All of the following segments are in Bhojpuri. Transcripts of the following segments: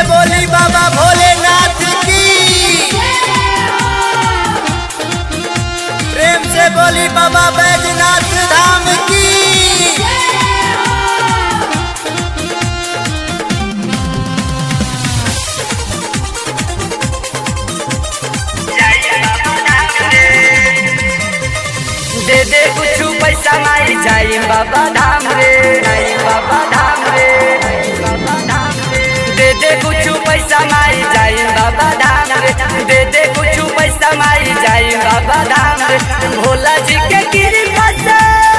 से बोली बाबा भोलेनाथ की प्रेम से बोली बाबा बैजनाथ धाम की दे दे कुछ पैसा माई जाई बाबा धाम रे जाई बाबा धाम रे बाबा धाम रे दे दे कुछ पैसा माई जाई बाबा धाम रे दे दे कुछ पैसा माई जाई बाबा धाम रे भोला जी के कृपा से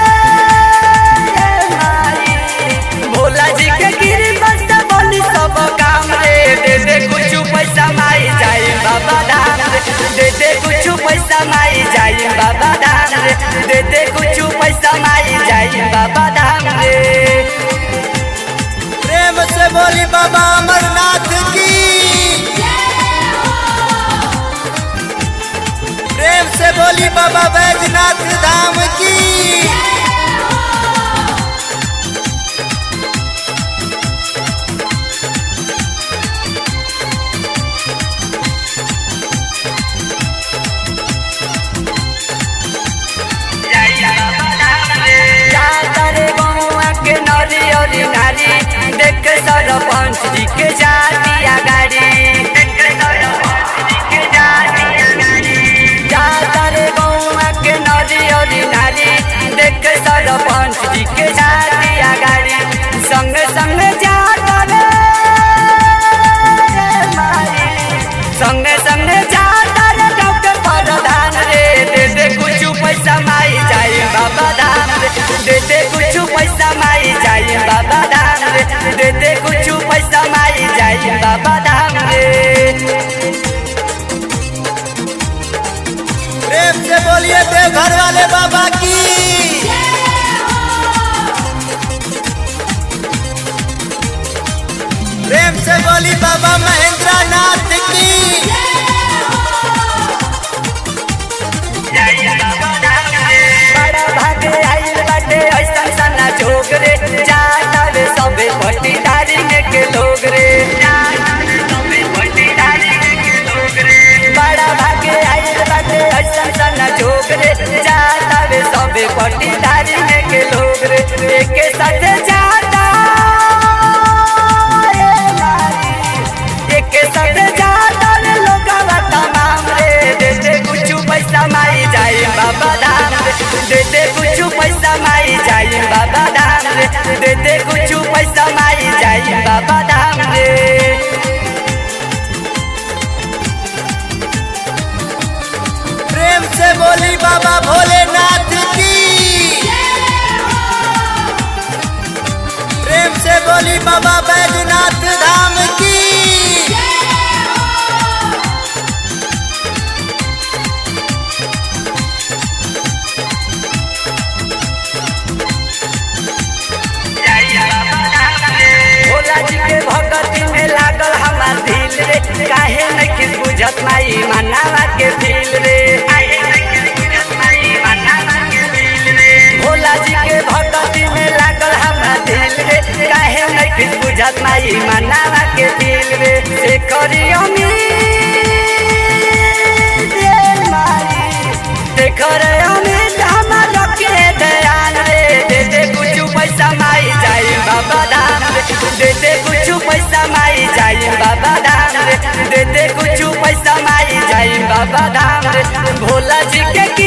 माई, भोला जी के कृपा से बोली सब काम रे दे दे कुछ पैसा माई जाई बाबा धाम रे दे दे कुछ पैसा माई जाई बाबा धाम रे दे दे कुछ पैसा माई जाई बाबा धाम रे प्रेम से बोली बाबा अमरनाथ की प्रेम से बोली बाबा बैजनाथ धाम की जाता रे गौआ के नरी और नारी देख सरपंच जी के जातिया गाड़ी देख सरपंच जी के जातिया गाड़ी जाता रे गौआ के नरी और नारी देख सरपंच जी के जातिया गाड़ी संग संग जाता रे माई संग संग जाता रे डॉक्टर प्रधान रे दे दे कुछ पैसा माई जाई बाबा धाम रे दे दे कुछ पैसा माई जाई बाबा धाम रे दे दे कुछ पैसा माई जाई बाबा धाम रे प्रेम से बोलिए देवघर वाले बाबा की प्रेम से बोली बाबा महेंद्र नाथ की बड़ा भागे आइल बाटे ऐसन सना जोग रे जाता रे सबे पट्टीदारी में के लोग रे जाता रे सबे पट्टीदारी में के लोग रे बड़ा भागे आइल बाटे ऐसन सना जोग रे जाता रे सबे पट्टीदारी में के लोग रे एक साथ जाता रे माई एक साथ जाता रे लोगवा तमाम रे दे दे कुछ पैसा माई जाई बाबा धाम रे दे दे कुछ पैसा माई जाई बाबा धाम रे दे दे कुछ पैसा माई जाई बाबा धाम रे प्रेम से बोली बाबा भोलेनाथ की प्रेम से बोली बाबा बैजनाथ धाम की भोला जी के भगती में लागल हमार दिल रे काहे नहीं बुझत माई मनावा के दिल रे काहे नहीं बुझत माई मनावा के दिल रे भोला जी के भगती में लागल हमार दिल रे काहे नहीं बुझत माई मनावा के दिल रे से करियो देखर अमित हमार के दयान रे दे दे कुछ पैसा माई जाई बाबा धाम रे दे दे कुछ पैसा माई जाई बाबा धाम रे दे दे कुछ पैसा माई जाई बाबा धाम रे भोला जी के